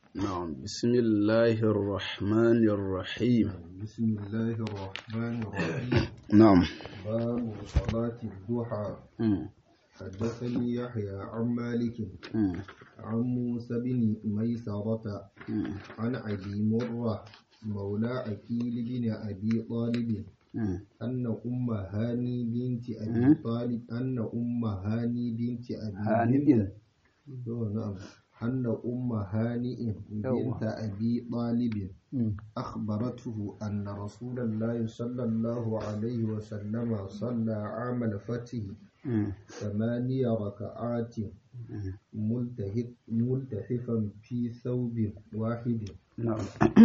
نعم بسم الله الرحمن الرحيم بسم الله الرحمن الرحيم نعم باب صلاة الضحى مم. حدثني يحيى عن مالك مم. عن موسى بن ميسرة مم. عن أبي مرة مولى عقيل بن أبي طالب مم. أن أم هاني بنت أبي مم. طالب أن أم هاني بنت أبي هانئ. بنت أوه، نعم أن أم هانئ بنت أبي طالب مم. أخبرته أن رسول الله صلى الله عليه وسلم صلى عام الفتح مم. ثمانية ركعات مم. ملتهف ملتحفا في ثوب واحد نعم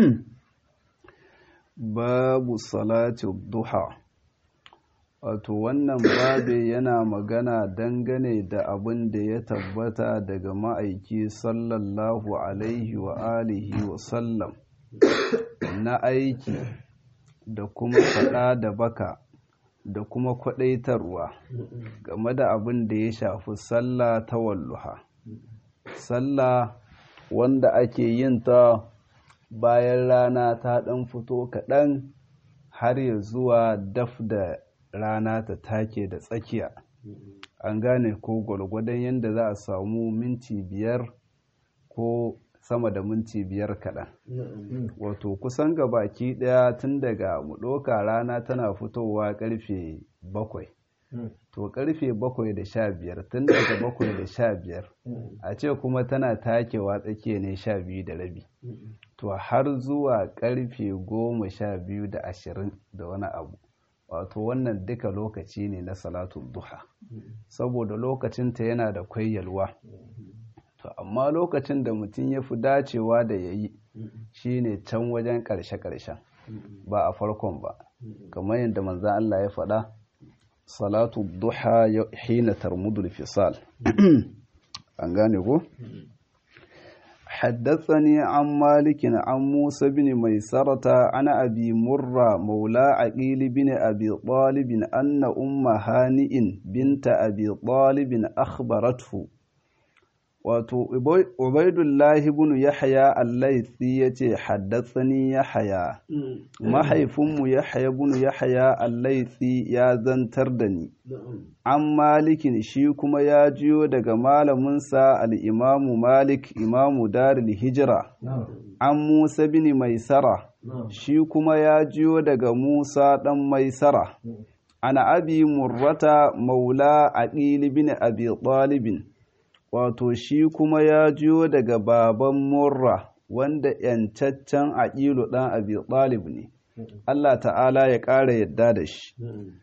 babu salati duha wato wannan babe yana magana dangane da abin da ya tabbata daga ma'aiki sallallahu alaihi wa alihi wa sallam na aiki da kuma faɗa da baka da kuma kwaɗaitarwa game da abin da ya shafi sallah ta walluha sallah wanda ake yin ta bayan rana ta ɗan fito kaɗan har ya zuwa daf da rana ta take da tsakiya an gane ko gwargwadon yadda za a samu minti biyar ko sama da minti biyar kaɗan wato kusan ga baki ɗaya tun daga mu ɗauka rana tana fitowa ƙarfe bakwai to ƙarfe bakwai da sha biyar tun daga bakwai da sha biyar a ce kuma tana takewa tsakiya ne sha biyu da rabi to har zuwa ƙarfe goma sha biyu da ashirin da wani abu wato wannan duka lokaci ne na salatu duha saboda lokacinta yana da kwayyalwa to amma lokacin da mutum ya fi dacewa da ya yi shi ne can wajen ƙarshe-ƙarshen ba a farkon ba kamar yadda manzan Allah ya faɗa salatu duha hina tarmudul fisal an gane ko حدثني عن مالك عن موسى بن ميسرة عن أبي مرة مولى عقيل بن أبي طالب أن أم هانئ بنت أبي طالب أخبرته wato ubaidullahi bin yahya allaisi ya ce haddatsani yahya mahaifinmu yahya bin yahya allaisi ya zantar da ni an malikin shi kuma ya jiyo daga malaminsa al'imamu malik imamu daril hijira an musa bin maisara shi kuma ya jiyo daga musa ɗan maisara ana abi murrata maula a bin abi ɗalibin wato shi kuma ya jiyo daga baban murra wanda ‘yancaccen aƙilu ɗan abi ɗalib ne, Allah ta'ala ya ƙara yadda da shi.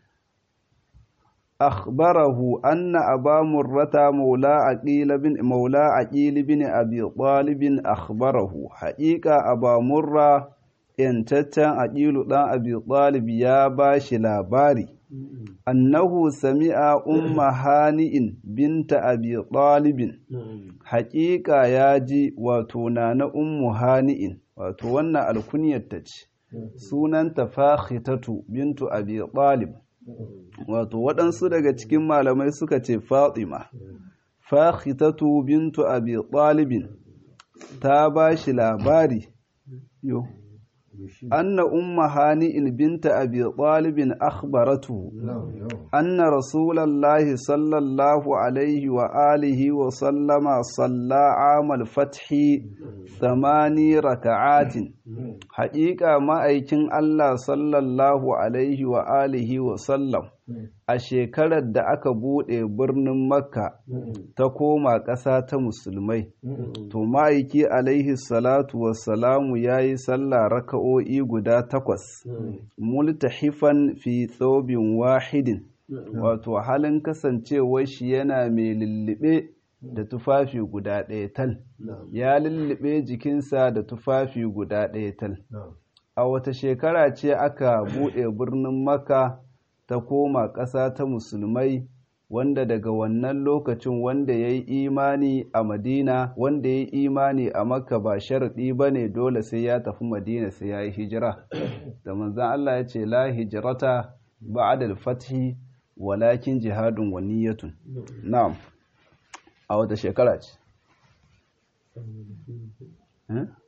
akhbarahu anna aba murrata maula aqil bin maula aqil bin abi talib akhbarahu haqiqa aba murra yantaccen aqilu dan abi talib ya bashi labari annahu sami'a umma hani'in binta abi talibin haqiqa ya ji wato na ummu hani'in wato wannan alkunyar ta ce sunanta fakhitatu bintu abi talib wato waɗansu daga cikin malamai suka ce fatima fakhitatu bintu abi talibin ta ba shi labari yo anna umma hani'in binta abi talibin akhbaratu anna rasulallahi sallallahu alaihi wa alihi wa sallama salla amal fathi thamani raka'atin haƙiƙa ma'aikin Allah sallallahu alaihi wa alihi wa sallam a shekarar da aka buɗe birnin makka ta koma ƙasa ta musulmai to ma'aiki alaihi salatu wassalamu ya yi sallah raka'o'i guda takwas multahifan fi thobin wahidin wato halin kasancewar shi yana mai lullube da tufafi guda ɗaya tal ya lullube jikinsa da tufafi guda ɗaya tal a wata shekara ce aka buɗe birnin makka ta koma ƙasa ta musulmai wanda daga wannan lokacin wanda ya yi imani a madina wanda ya yi imani a makka ba sharaɗi ba ne dole sai ya tafi madina sai ya yi hijira da manzan allah ya ce la hijirata ba'adal fathi walakin jihadun wa niyyatun na'am a wata shekara ce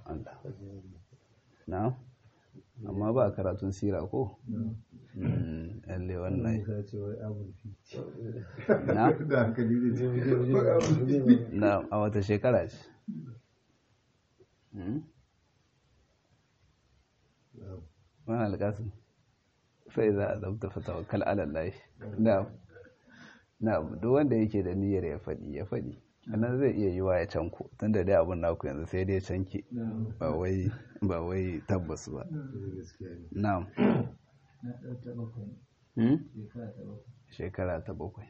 Allah na amma ba karatun sira ko yalle wannan na na a wata shekara ce wani alƙasin sai za a zabta fatawakal alallahi na na duk wanda yake da niyyar ya faɗi ya faɗi anan zai iya yiwa ya canko tun da dai abin naku yanzu sai dai canke ba wai ba wai tabbas ba na'am shekara ta bakwai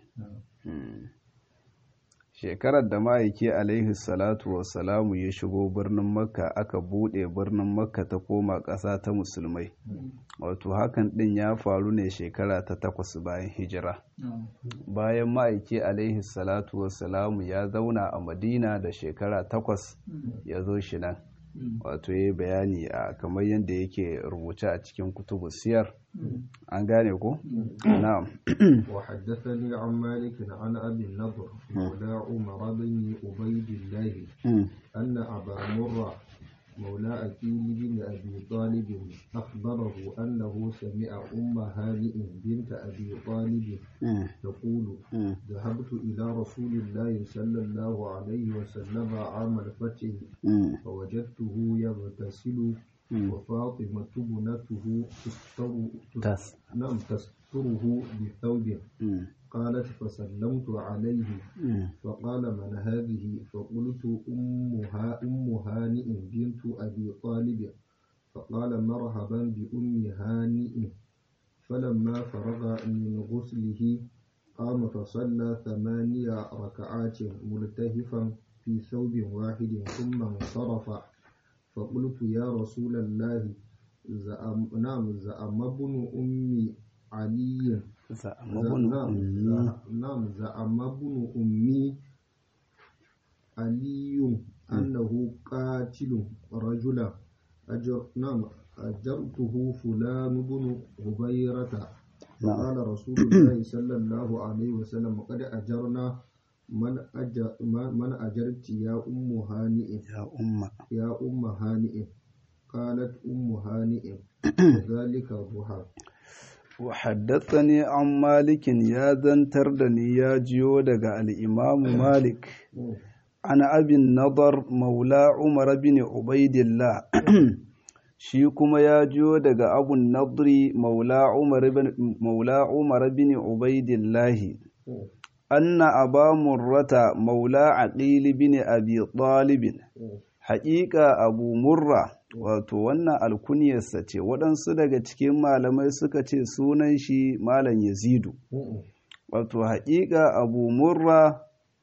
shekarar da ma'aiki alaihi salatu wassalamu ya shigo birnin makka aka buɗe birnin makka ta koma ƙasa ta musulmai wato hakan ɗin ya faru ne shekara ta takwas bayan hijira bayan ma'aiki alaihi salatu wassalamu ya zauna a madina da shekara takwas ya zo shi nan wato ya yi bayani a kamar yadda yake rubuce a cikin kutubu siyar an gane ko? na'am وحدثني عن مالك عن أبي النضر مولى عمر بن عبيد الله أن أبا مرة مولى أكيل بن أبي طالب أخبره أنه سمع أم هانئ بنت أبي طالب تقول ذهبت إلى رسول الله صلى الله عليه وسلم عام الفتح فوجدته يغتسل وفاطمة ابنته تستر تس نعم تستره بثوب قالت فسلمت عليه فقال من هذه فقلت أمها أم هانئ بنت أبي طالب فقال مرحبا بأم هانئ فلما فرغ من غسله قام فصلى ثمانية ركعات ملتهفا في ثوب واحد ثم انصرف فقلت يا رسول الله زعم نعم زعم ابن أم علي زعم ابن أمي نعم زعم ابن أمي علي أنه قاتل رجلا أجر نعم أجرته فلان بن هبيرة فقال رسول الله صلى الله عليه وسلم قد أجرنا من أجر من أجرت يا أم هانئ يا أم يا أم هانئ قالت أم هانئ ذلك الضحى وحدثني عن مالك يا ذنتر دني يا جيو دغ الإمام مالك عن أبي النضر مولى عمر بن عبيد الله shi kuma ya jiyo daga abun nadri maula umar bin ubaidillahi anna aba murrata maula aqili bin abi talibin haƙiƙa abu murra wato wannan alkuniyarsa ce waɗansu daga cikin malamai suka ce sunan shi malam yazidu wato haƙiƙa abu murra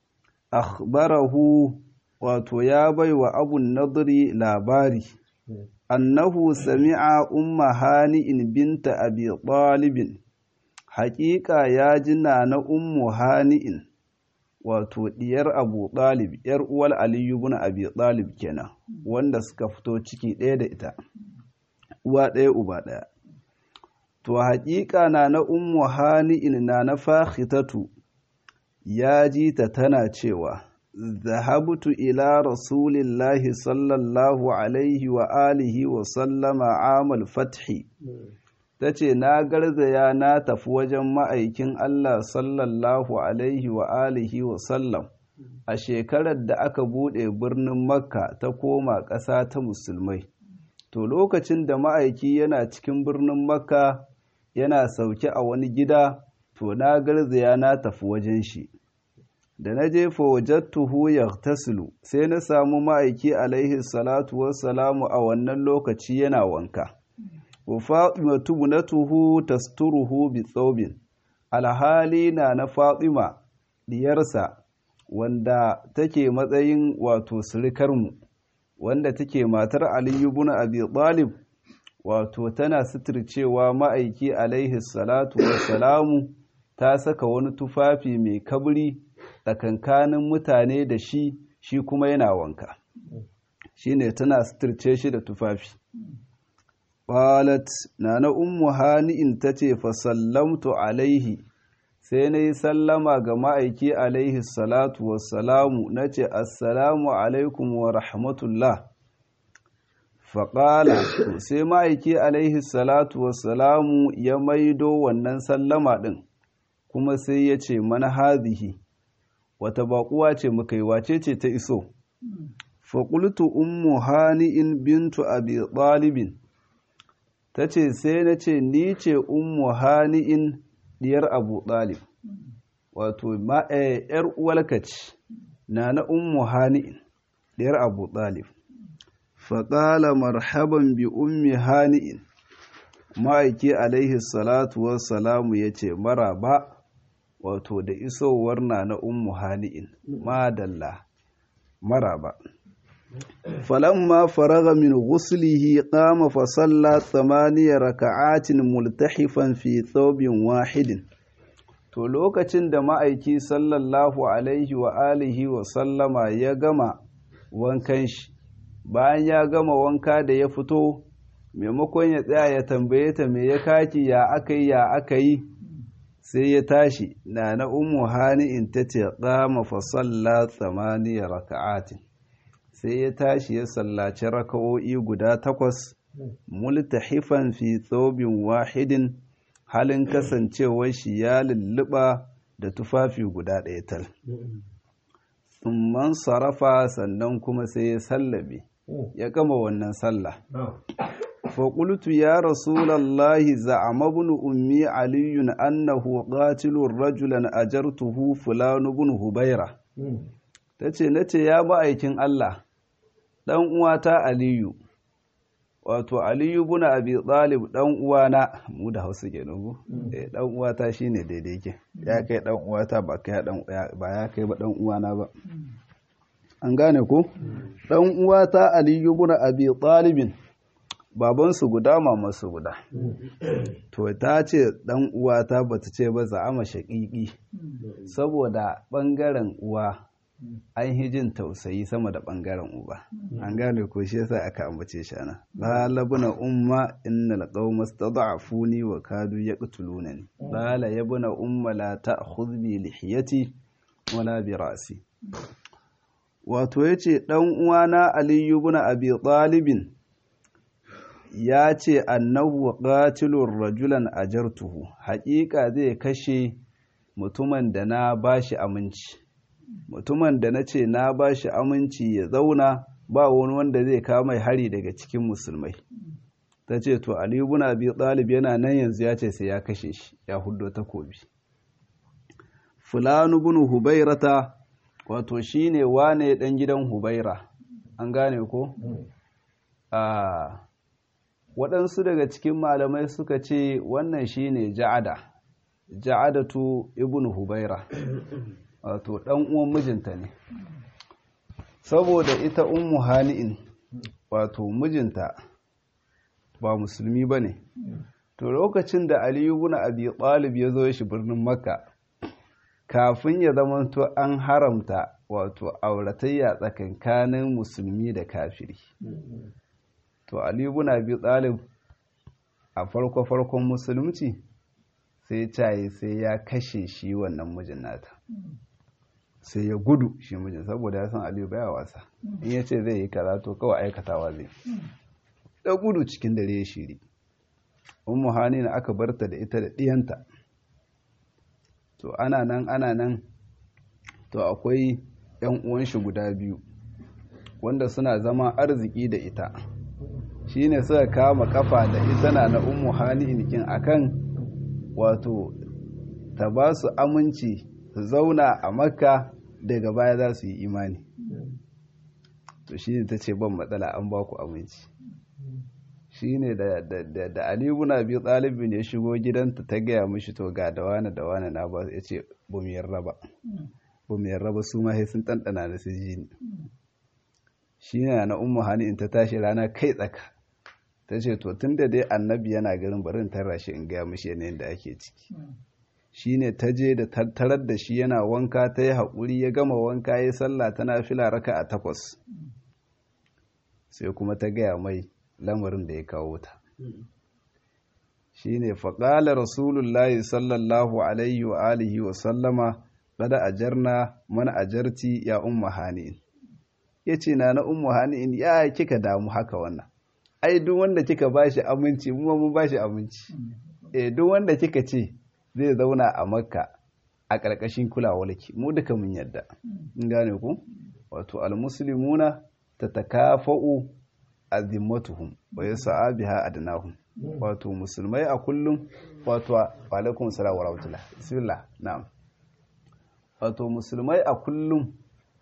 akhbarahu wato ya baiwa abun nadri labari annahu sami'a umma hani'in binta abi talibin haƙiƙa ya ji na na ummu hani'in wato diyar abu talib yar uwal aliyu bin abi talib kenan wanda suka fito ciki ɗaya da ita uwa ɗaya uba ɗaya to haƙiƙa na na ummu hani'in na na fahitatu ya ji ta tana cewa ذهبت إلى رسول الله صلى الله عليه وآله وسلم عام الفتح tace na garzaya na tafi wajen ma'aikin Allah sallallahu alaihi wa alihi wa sallam a shekarar da aka buɗe birnin makka ta koma ƙasa ta musulmai to lokacin da ma'aiki yana cikin birnin makka yana sauke a wani gida to na garzaya na tafi wajen shi da na je fawajattuhu yaghtasilu sai na samu ma'aiki alaihi salatu wassalamu a wannan lokaci yana wanka wa fatimatu bunatuhu tasturuhu bi thawbin alhali na na fatima diyarsa wanda take matsayin wato surikarmu wanda take matar aliyu ibn abi talib wato tana suturcewa ma'aiki alaihi salatu wassalamu ta saka wani tufafi mai kabri tsakankanin mutane da shi shi kuma yana wanka shi ne tana suturce shi da tufafi qalat nana ummu hani'in tace fa sallamtu alaihi sai na yi sallama ga ma'aiki alaihi salatu wassalamu na ce assalamu alaikum wa rahmatullah faƙala sai ma'aiki alaihi salatu wassalamu ya maido wannan sallama ɗin kuma sai ya ce mana hazihi wata baƙuwa ce muka yi wace ce ta iso faƙultu ummu hani'in bintu abi ɗalibin ta ce sai na ce ni ce ummu hani'in diyar abu ɗalib wato ‘yar uwalka ce na na ummu hani'in diyar abu ɗalib faƙala marhaban bi ummi hani'in ma'aiki alaihi salatu wassalamu ya ce maraba wato da isowar na na ummu hani'in madalla maraba falamma faraga min ghuslihi qama fa salla thamaniya raka'atin multahifan fi thawbin wahidin to lokacin da ma'aiki sallallahu alaihi wa alihi wa sallama ya gama wankan shi bayan ya gama wanka da ya fito maimakon ya tsaya ya tambaye ta me ya kaki ya aka yi ya aka yi sai ya tashi na na umu hani'in ta ce qama fa salla thamaniya raka'atin sai ya tashi ya sallaci raka'o'i guda takwas multahifan fi thawbin wahidin halin kasancewar shi ya lulluɓa da tufafi guda ɗaya tal tsumman sarrafa sannan kuma sai ya sallabe ya gama wannan sallah faƙultu ya rasulallahi za'ama bin ummi aliyun annahu qatilur rajulan ajartuhu fulanu bin hubaira tace nace ya ma'aikin Allah dan uwata aliyu wato aliyu bin abi talib dan uwana mu da Hausa kenan ko eh dan uwata shine daidai ke ya kai dan uwata ba kai dan ba ya kai ba dan uwana ba an gane ko dan uwata aliyu bin abi talibin babansu guda mamansu guda to ta ce dan uwata bata ce ba za'ama shaƙiƙi saboda ɓangaren uwa an hijin tausayi sama da ɓangaren uba an gane ko shi yasa aka ambace shi ana lalabuna umma innal qauma stad'afuni wa kadu yaqtulunani lala yabuna umma la ta'khudh bi lihiyati wala bi ra'si wato yace dan uwana aliyu ibn abi talibin ya ce annahu qatilur rajulan ajartuhu haƙiƙa zai kashe mutumin da na bashi aminci mutumin da na ce na bashi aminci ya zauna ba wani wanda zai kama hari daga cikin musulmai ta ce to ali ibn abi talib yana nan yanzu ya ce sai ya kashe shi ya huddo takobi fulanu ibn hubairata wato shine wane dan gidan hubaira an gane ko a waɗansu daga cikin malamai suka ce wannan shine ja'ada ja'adatu ibn hubaira wato ɗan uwan mijinta ne saboda ita ummu hani'in wato mijinta ba musulmi ba ne to lokacin da aliyu ibn abi talib ya zo shi birnin makka kafin ya zamanto an haramta wato auratayya tsakankanin musulmi da kafiri to Ali ibn Abi Talib a farko farkon musulunci sai caye sai ya kashe shi wannan mijin nata sai ya gudu shi mijin saboda ya san Aliyu baya wasa in ya ce zai yi kaza to kawai aikatawa zai da gudu cikin dare ya shiri ummu hanina aka barta da ita da ɗiyanta to ana nan ana nan to akwai yan uwan shi guda biyu wanda suna zama arziki da ita shine suka kama kafa da ita na na ummu hani'in kin akan wato ta ba su aminci su zauna a makka daga baya za su yi imani to shine ta ce ban matsala an ba ku aminci shine da da da Ali ibn Abi Talib ne shigo gidanta ta gaya mishi to ga da wani da wani na ba ya ce ba mu yarda ba ba mu yarda ba su ma sai sun ɗanɗana da su ji ni shine na ummu hani'in ta tashi rana kai tsaka ta ce to tun da dai annabi yana garin barin tarra shi in gaya mishi yanayin da ake ciki shine ta je da tattarar da shi yana wanka ta yi haƙuri ya gama wanka ya sallah tana fila raka a takwas sai kuma ta gaya mai lamarin da ya kawo ta shine faƙala rasulullahi sallallahu alaihi wa alihi wa sallama kada ajarna mana ajarti ya umma hani'in ya ce na na ummu hani'in ya kika damu haka wannan ai duk wanda kika bashi aminci mu ma mun bashi aminci eh duk wanda kika ce zai zauna a makka a ƙarƙashin kulawarki mu duka mun yadda in gane ku wato almuslimuna tatakafa'u azimmatuhum wa yas'a biha adnahum wato musulmai a kullum wato wa alaikum salam wa rahmatullah bismillah na'am wato musulmai a kullum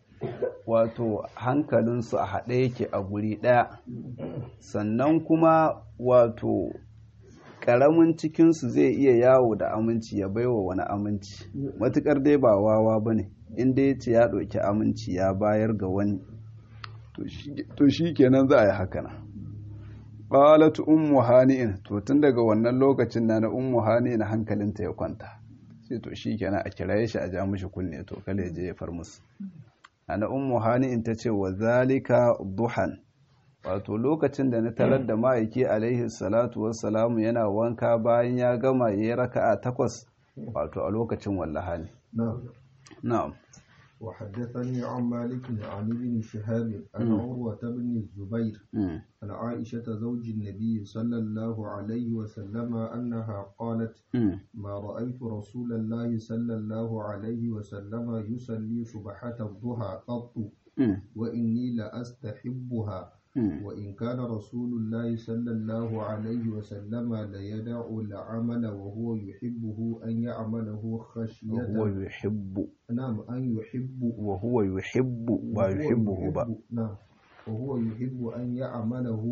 wato hankalinsu a haɗe yake a guri ɗaya sannan kuma wato ƙaramin cikinsu zai iya yawo da aminci ya baiwa wani aminci matuƙar dai ba wawa ba ne inda ya ce ya ɗauki aminci ya bayar ga wani to shi kenan za a yi haka na ƙalatu ummu hani'in to tun daga wannan lokacin na na ummu hani'in hankalinta ya kwanta sai to shi kenan a kiraye shi a ja mishi kunne to kale je ya far musu ana ummu hani'in ta ce wa zalika duhan wato lokacin da na tarar da ma'aiki alaihi salatu wassalamu yana wanka bayan ya gama ya yi raka'a takwas wato a lokacin wallaha ne na'am وحدثني عن مالك عن ابن شهاب عن عروة بن الزبير عن عائشة زوج النبي صلى الله عليه وسلم أنها قالت ما رأيت رسول الله صلى الله عليه وسلم يصلي صبحة الضحى قط وإني لأستحبها وإن كان رسول الله صلى الله عليه وسلم ليدع العمل وهو يحبه أن يعمله خشية وهو يحب نعم أن يحب وهو يحب ويحبه بقى نعم وهو يحب أن يعمله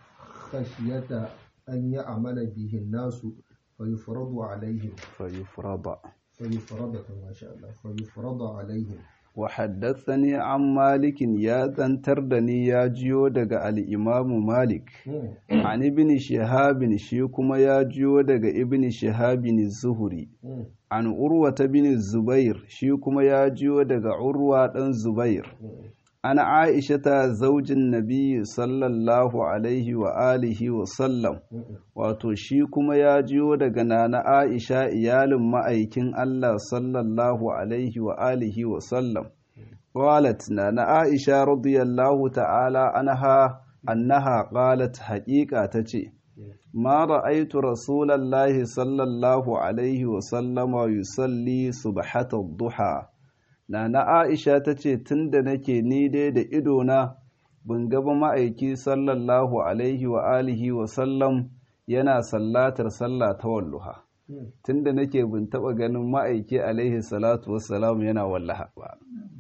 خشية أن يعمل به الناس فيفرض عليهم فيفرض فيفرض ما شاء الله فيفرض عليهم وحدثني عن مالك يا تنتردني يا جيو دغ الإمام مالك عن ابن شهاب شي كما يا جيو دغ ابن شهاب الزهري عن عروة بن الزبير شي كما يا جيو دغ عروة دان زبير عن عائشة زوج النبي صلى الله عليه وآله وسلم wato shi kuma ya jiyo daga nana Aisha iyalin ma'aikin Allah sallallahu alaihi wa alihi wa sallam qalat nana Aisha radiyallahu ta'ala anha annaha qalat haqiqa tace ma ra'aytu rasulallahi sallallahu alaihi wa sallama yusalli subhata duha nana Aisha tace tunda nake ni dai da idona bin gaba ma'aiki sallallahu alaihi wa alihi wa sallam yana sallatar sallah ta walluha tunda nake bin taba ganin ma'aiki alaihi salatu wassalam yana wallaha ba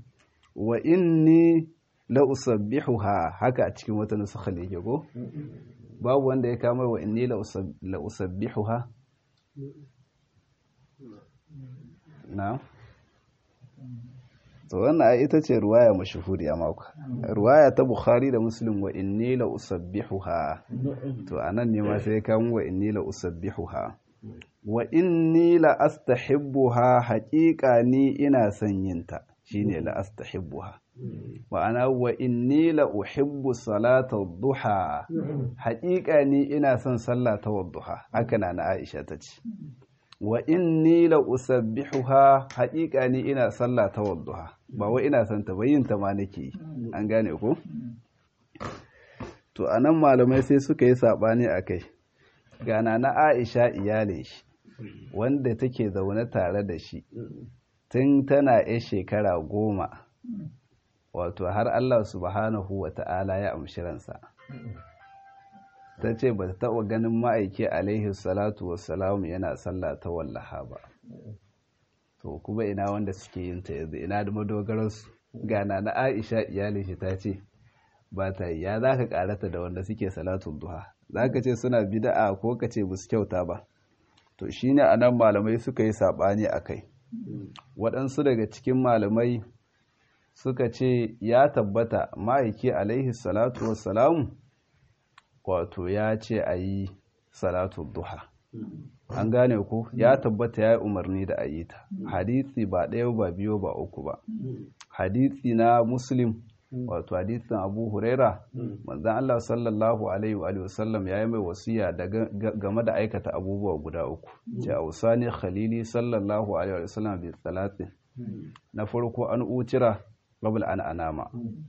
wa inni la usabbihuha haka a cikin wata nusukha ne ke ko babu wanda ya kama wa inni la usabbihuha na to wannan ai ita ce ruwaya mashhuri a mako ruwaya ta bukhari da muslim wa inni la usabbihuha to anan ne ma sai kan wa inni la usabbihuha wa inni la astahibbuha haqiqa ni ina son yinta shine la astahibbuha ma'ana wa inni la uhibbu salata duha haqiqa ni ina son sallah ta wadduha haka na Aisha ta ce wa inni la usabbihuha haƙiƙa ni ina sallah ta wadduha ba wai ina son ta bayin ta ma nake an gane ko to anan malamai sai suka yi sabani akai gana na Aisha iyalin shi wanda take zaune tare da shi tun tana yar shekara goma wato har Allah subhanahu wa ta'ala ya amshi ransa ta ce ba ta taɓa ganin ma'aiki alaihi salatu wassalam yana sallah ta wallaha ba to kuma ina wanda suke yin ta yanzu ina da madogararsu gana na aisha iyalin shi ta ce ba ta yi ya za ka karata da wanda suke salatun duha za ka ce suna bida'a ko ka ce ba su kyauta ba to shine a nan malamai suka yi saɓani a kai waɗansu daga cikin malamai suka ce ya tabbata ma'aiki alaihi salatu wassalamu wato ya ce a yi salatu duha an gane ku ya tabbata ya yi umarni da a yi ta hadisi ba ɗaya ba biyu ba uku ba hadisi na muslim wato hadisin abu huraira manzan allah sallallahu alaihi wa sallam ya yi mai wasiya game da aikata abubuwa guda uku ce a wasani khalili sallallahu alaihi wa sallam bi salatin na farko an utira qabla an anama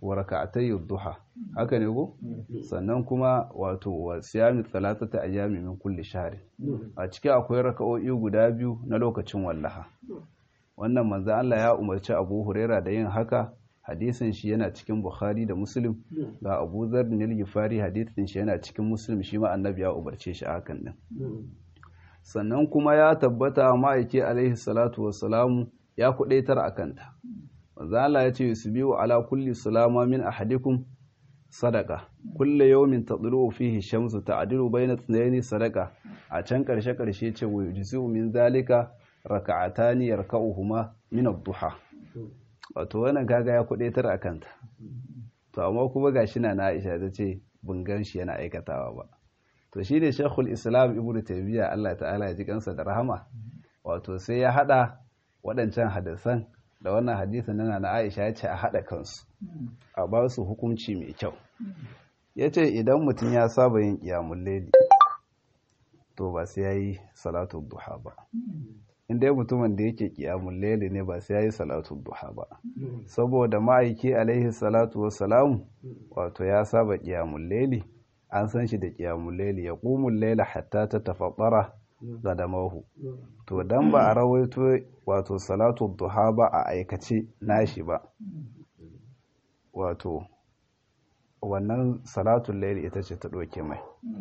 wa raka'atay duha haka ne ko sannan kuma wato wa siyami thalathata ayyami min kulli shahr a ciki akwai raka'o'i guda biyu na lokacin wallaha wannan manzo Allah ya umarci Abu Huraira da yin haka hadisin shi yana cikin Bukhari da Muslim ga Abu Dharr bin Ghifari hadisin shi yana cikin Muslim shi ma annabi ya umarce shi hakan din sannan kuma ya tabbata ma'aiki alaihi salatu wassalamu ya kudaitar akanta manzo Allah ya ce yusbiu ala kulli salama min ahadikum sadaka kulle yawmin tadlu fihi shamsu ta'dilu bayna ithnayn sadaka a can karshe karshe ce wa yujzi'u min zalika raka'atani yarka'uhuma min ad-duha wato wannan kaga ya kudaitar akanta to amma kuma gashi na Aisha ta ce bungan shi yana aikatawa ba to shine Sheikhul Islam Ibn Taymiyyah Allah ta'ala ya ji kansa da rahama wato sai ya hada waɗancan hadisan da wannan hadisin nana na Aisha ya ce a haɗa kansu a ba su hukunci mai kyau ya ce idan mutum ya saba yin ƙiyamun laili to ba sai ya yi salatu duha ba inda ya mutumin da yake ƙiyamun laili ne ba sai ya yi salatu duha ba saboda ma'aiki alaihi salatu wassalamu wato ya saba ƙiyamun laili an san shi da ƙiyamun laili ya ƙumun laila hatta ta tafaɓara gadamahu to dan ba a rawaito wato salatu duha ba a aikace nashi ba wato wannan salatun laili ita ce ta ɗauke mai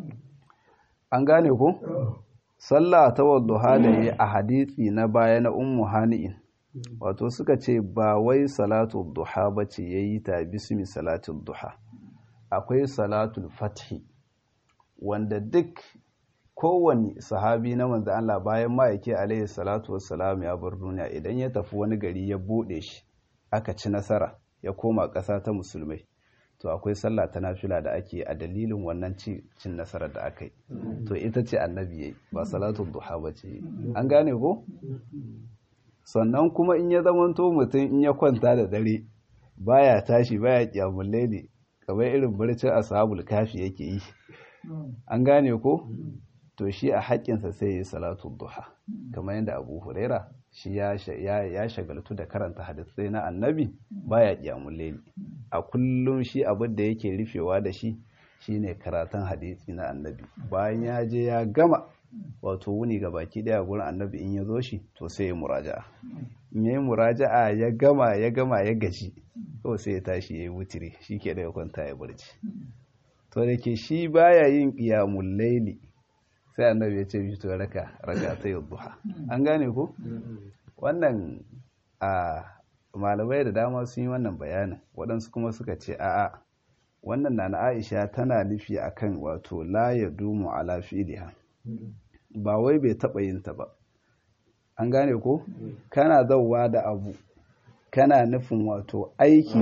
an gane ko sallah ta wadduha da yi a hadisi na baya na ummu hani'in wato suka ce ba wai salatu duha ba ce ya yi ta bismi salatun duha akwai salatul fathi wanda duk kowane sahabi na manzo Allah bayan ma'aiki alaihi salatu wassalam ya bar duniya idan ya tafi wani gari ya bude shi aka ci nasara ya koma ƙasa ta musulmai to akwai sallah ta nafila da ake a dalilin wannan cin nasarar da aka yi to ita ce annabi yayi ba salatu duha ba ce an gane ko sannan kuma in ya zamanto mutum in ya kwanta da dare baya tashi baya kiyamul laili kamar irin barcin ashabul kafi yake yi an gane ko to shi a haƙƙinsa sai ya yi salatu duha kamar yadda abu huraira shi ya shagaltu da karanta hadisai na annabi baya ƙiyamun laili a kullum shi abin da yake rufewa da shi shine karatun hadisi na annabi bayan ya je ya gama wato wuni ga baki daya gurin annabi in ya zo shi to sai ya muraja'a in ya yi muraja'a ya gama ya gama ya gaji kawai sai ya tashi ya yi wutiri shi ke da ya kwanta ya barci to da ke shi baya yin ƙiyamun laili sai annabi ya ce bi to raka raka ta duha an gane ko wannan a malamai da dama sun yi wannan bayanin waɗansu kuma suka ce a'a wannan na Aisha tana nufi akan wato la ya dumu ala fi'liha ba wai bai taɓa yin ta ba an gane ko kana zauwa da abu kana nufin wato aiki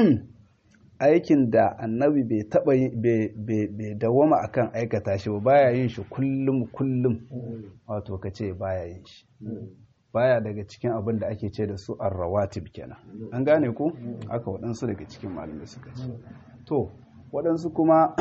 aikin da annabi bai taba bai dawama akan aikata shi ba baya yin shi kullum kullum wato ka ce baya yin shi baya daga cikin abin da ake ce da su arrawatib kenan an gane ko aka waɗansu daga cikin malamai suka ce to waɗansu kuma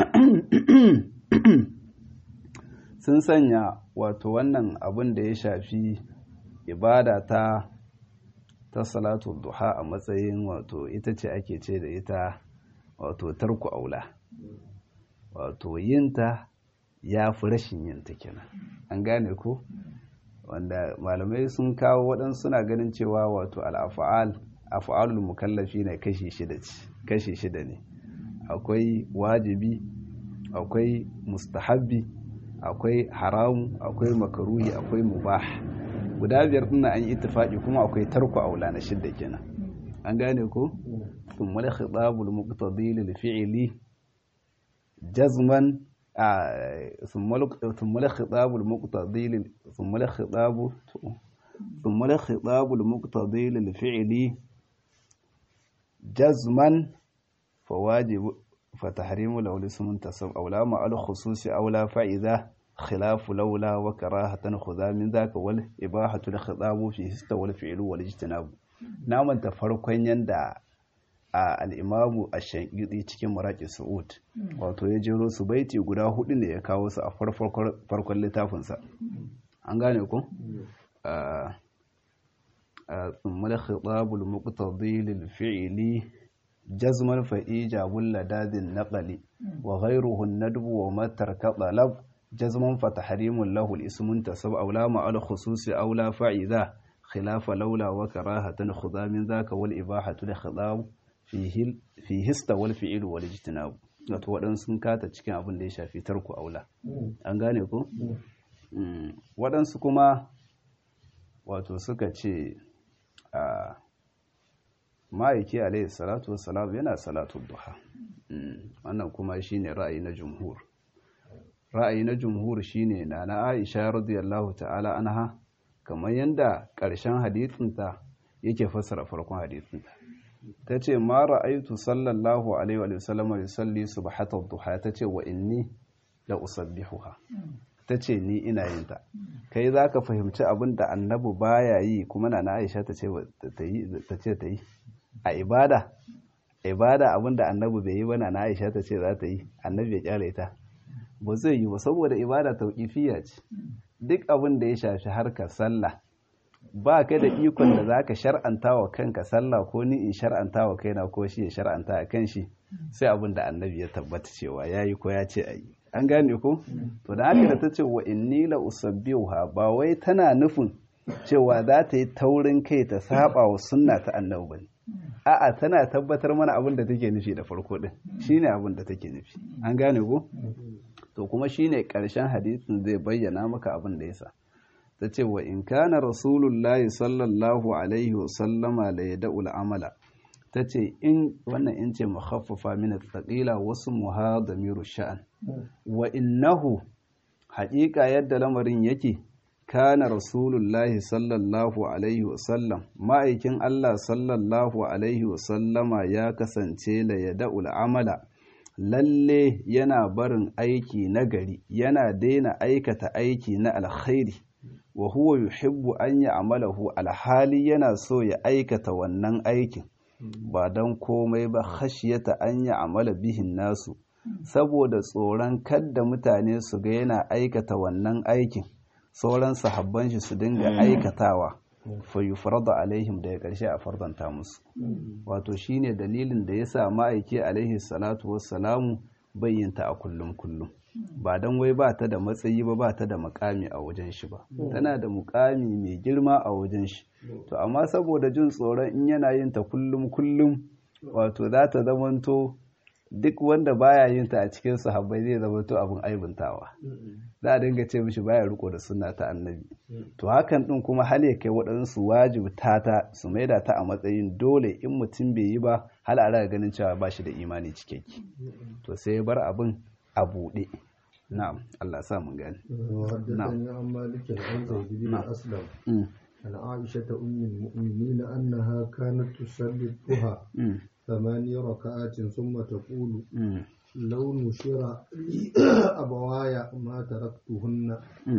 sun sanya wato wannan abin da ya shafi ibada ta ta salatu duha a matsayin wato ita ce ake ce da ita wato tarku aula wato yinta ya fi rashin yinta kenan an gane ko wanda malamai sun kawo waɗansu suna ganin cewa wato al'afa'al afa'alul mukallafi ne kashi shida kashi shida ne akwai wajibi akwai mustahabbi akwai haramu akwai makaruhi akwai mubah guda biyar ɗin an yi ittifaqi kuma akwai tarku aula na shidda kenan an gane ko ثم الخطاب المقتضي للفعل جزما ثم الخطاب المقتضي ثم الخطاب ثم الخطاب المقتضي للفعل جزما فواجب فتحريم لو الاسم انتصب أو لا مع الخصوص أو لا فإذا خلاف لولا وكراهة خذا من ذاك والإباحة الخطاب فيه استوى الفعل والاجتناب نعم تفرقين يندى a al'imamu a shankidi cikin maraƙi su'ud wato ya jero su baiti guda hudu ne ya kawo su a farkon littafinsa an gane ku? a tsummar khitabul muqtadi lil fi'li جزما فإيجاب لداد النقل وغيره الندب ومتر كطلب جزما فتحريم له الاسم انتسب أو لا مع الخصوص أو لا فإذا خلاف لولا وكراهة خذا من ذاك والإباحة لخضاب فيه فيه استوى الفعل والاجتناب wato waɗansu sun kata cikin abin da ya shafi tarku aula an gane ku waɗansu kuma wato suka ce a ma'aiki alaihi salatu wassalam yana salatu duha wannan kuma shine ra'ayi na jumhur ra'ayi na jumhur shine na na aisha radiyallahu ta'ala anha kamar yadda ƙarshen hadithinta yake fassara farkon hadithinta ta ce ma ra'aitu sallallahu alaihi wa sallam yusalli subhatat duha ta ce wa inni la usabbihuha ta ce ni ina yin ta kai za ka fahimci abin da annabi baya yi kuma na aisha ta ce ta yi a ibada ibada abin da annabi bai yi ba na aisha ta ce za ta yi annabi ya kyale ta ba zai yi ba saboda ibada tauƙifiya ce duk abin da ya shafi harkar sallah ba ka da ikon da za ka shar'anta wa kanka sallah ko ni in shar'anta wa kaina ko shi ya shar'anta a kan shi sai abin da annabi ya tabbata cewa ya yi ko ya ce a yi an gane ko to da haka da ta ce wa inni la usabbihuha ba wai tana nufin cewa za ta yi taurin kai ta saba wa sunna ta annabi bane a'a tana tabbatar mana abin da take nufi da farko din shine abin da take nufi an gane ko to kuma shine karshen hadisin zai bayyana maka abin da yasa ta ce wa in kana rasulullahi sallallahu alaihi wa sallama la yad'u amala ta ce in wannan in ce mukhaffafa min thaqila wasu muhadamiru sha'an wa innahu haƙiƙa yadda lamarin yake kana rasulullahi sallallahu alaihi wasallam ma'aikin Allah sallallahu alaihi wasallama ya kasance la yada'ul amala lalle yana barin aiki na gari yana daina aikata aiki na alkhairi wa huwa yuhibbu an ya'malahu alhali yana so ya aikata wannan aikin ba don komai ba khashiyata an ya'mala bihin nasu saboda tsoron kadda mutane su ga yana aikata wannan aikin sauran sahabban shi su dinga aikatawa fa yufrada alaihim daga ƙarshe a fardanta musu wato shine dalilin da yasa ma'aiki alaihi salatu wassalamu bayyanta a kullum kullum ba don wai ba ta da matsayi ba ba ta da mukami a wajen shi ba tana da mukami mai girma a wajen shi to amma saboda jin tsoron in yana yin ta kullum kullum wato za ta zamanto duk wanda baya yin ta a cikin sahabbai zai zamanto abin aibuntawa za a dinga ce mishi baya riko da sunna ta annabi to hakan din kuma hal ya kai waɗansu wajibta ta su maida ta a matsayin dole in mutum bai yi ba hal a ganin cewa ba shi da imani cikakke to sai ya bar abin a buɗe na'am Allah sa mun gani وحدثني عن مالك عن زيد بن أسلم عن عائشة أم المؤمنين أنها كانت تصلي الضحى ثماني ركعات ثم تقول لو نشر لي أبواي ما تركتهن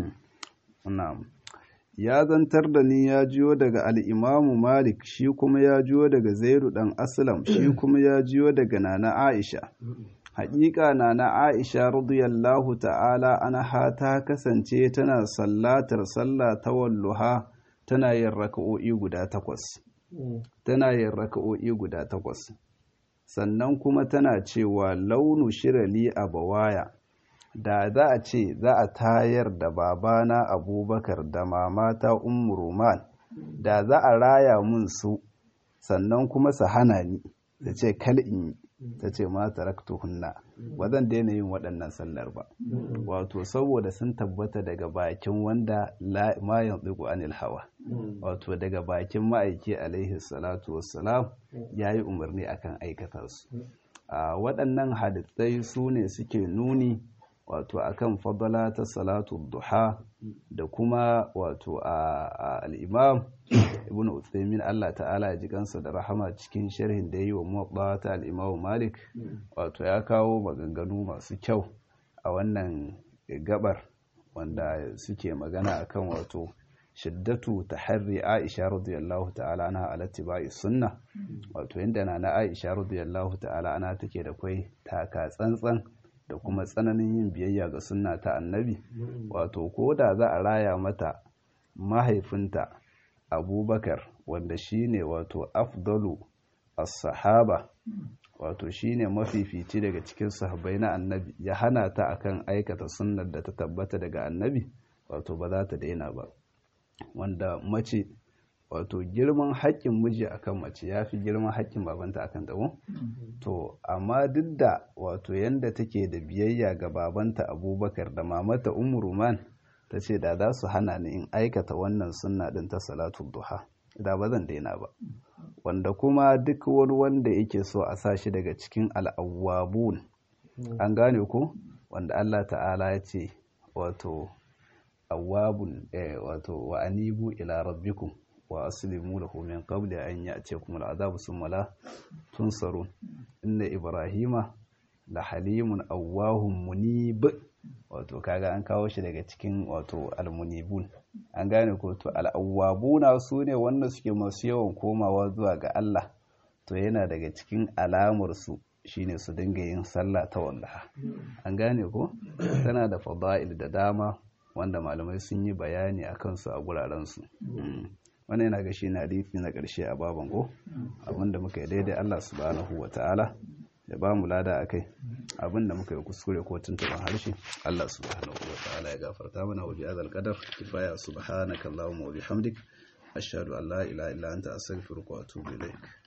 na'am ya zantar da ni ya jiyo daga al'imamu malik shi kuma ya jiyo daga zairu ɗan aslam shi kuma ya jiyo daga nana aisha haƙiƙa nana aisha radiyallahu ta'ala anha ta kasance tana sallatar sallah ta walluha tana yin raka'o'i guda takwas tana yin raka'o'i guda takwas sannan kuma tana cewa launu shirali a bawaya da za a ce za a tayar da babana abubakar da mamata ummu roman da za a raya mun su sannan kuma su hana ni da ce kal in yi ta ce ma taraktuhunna ba zan daina yin waɗannan sallar ba wato saboda sun tabbata daga bakin wanda ma yanzu anil hawa wato daga bakin ma'aiki alaihi salatu wassalam ya yi umarni akan aikata su waɗannan hadisai su ne suke nuni wato akan fadala ta salatu duha da kuma wato a al'imam ibn Uthaymin Allah ta'ala ya ji kansa da rahama cikin sharhin da ya yi wa muwaɓa ta al'imam malik wato ya kawo maganganu masu kyau a wannan gabar wanda suke magana akan wato shiddatu ta harri aisha radiyallahu ta'ala ana alatti ba'i sunna wato inda na na aisha radiyallahu ta'ala ana take da kwai taka tsantsan da kuma tsananin yin biyayya ga sunna ta annabi wato ko da za a raya mata mahaifinta abubakar wanda shine wato afdalu as-sahaba wato shine mafifici daga cikin sahabbai na annabi ya hana ta akan aikata sunnar da ta tabbata daga annabi wato ba za ta daina ba wanda mace wato girman haƙƙin miji akan mace ya fi girman haƙƙin babanta akan ta to amma duk da wato yanda take da biyayya ga babanta abubakar da mamata umruman ta ce da za su hana ni in aikata wannan sunna din ta salatul duha da ba zan daina ba wanda kuma duk wani wanda yake so a sa shi daga cikin al'awwabun an gane ko wanda Allah ta'ala ya ce wato awwabun wato wa anibu ila rabbikum wa aslimu lahu min qabli an ya'tiyakum al'adabu thumma la tunsarun inna ibrahima la halimun awwahum munib wato kaga an kawo shi daga cikin wato almunibun an gane ko to al'awwabuna su ne wanda suke masu yawan komawa zuwa ga Allah to yana daga cikin alamar su shine su dinga yin sallah ta wallaha an gane ko tana da fada'il da dama wanda malamai sun yi bayani akan su a guraren su wannan yana ga shi na hadisi na ƙarshe a baban go abinda muka yi daidai Allah subhanahu wata'ala ya ba mu lada akai abinda muka yi kuskure ko tuntuban harshe Allah subhanahu wata'ala ya gafarta mana wa bi'adal qadar kifaya subhanaka allahumma wa bihamdik ashhadu an la ilaha illa anta astaghfiruka wa atubu ilaik